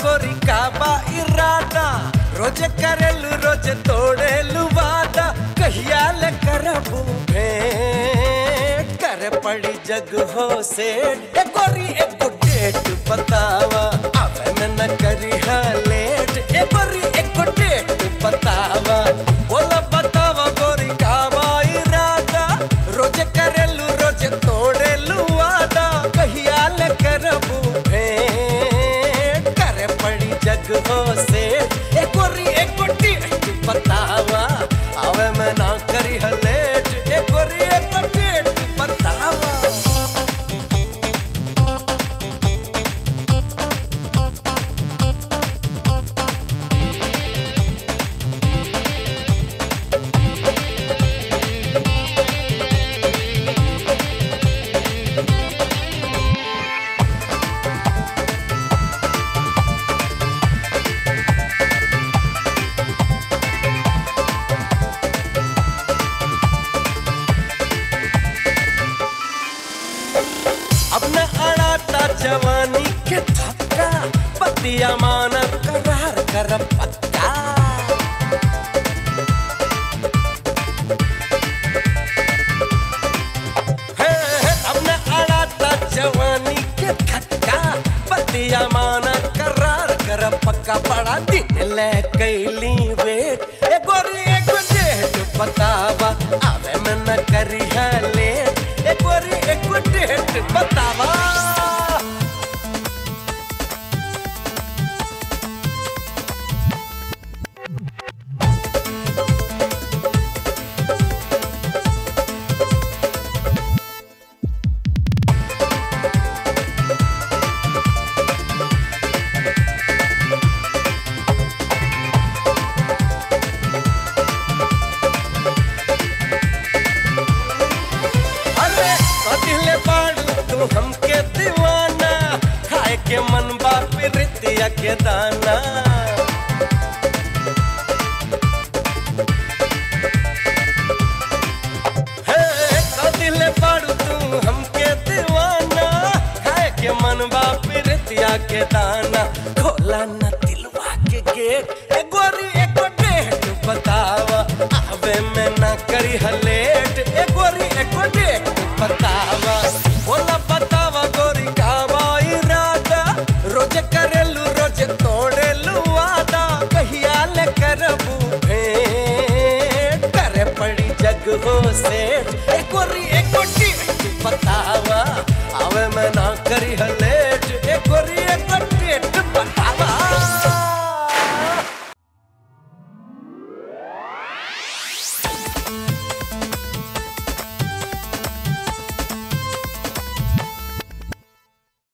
गोरी काबा इरादा रोज करेलू रोज तोड़ेलू वादा कहिया ले करबू भेंट करे पड़ी जग हो से ए गोरी एक डेट बतावा आवे में न करी हा लेट ए गोरी एक डेट बतावा बोला बतावा गोरी काबा इरादा रोज करेलू रोज तोड़ेलू वादा कहिया ले करबू भेंट करे पड़ी जग हो से ए गोरी एक डेट बतावा आवे में ना करी हा लेट ए गोरी एक डेट बतावा अब न अड़ाता जवानी के थक्का पतिया मान करार कर पक्का हे, हे, अब न अड़ाता जवानी के थक्का पतिया मान करार कर पक्का बड़ा दिन ले कैली वेट ए गोरी एक डेट बतावा आवे में न करी है लेट ए गोरी एक डेट बतावा अरे कदिले बाड़ू तू हमके दीवाना खाए के मन बाप रितिया के दाना हे कदिले बाड़ू तू हमके दीवाना खाए के मन बाप रितिया के दाना खोला न दिलवा के गेट ए गोरी एक डेट बतावा आवे में ना करी हलेट ए गोरी एक डेट बतावा बोला बतावा गोरी कावा इरादा रोज करेलू रोज तोड़ेलू वादा कहिया ले करबू भेंट करे पड़ी जग हो से ए गोरी एक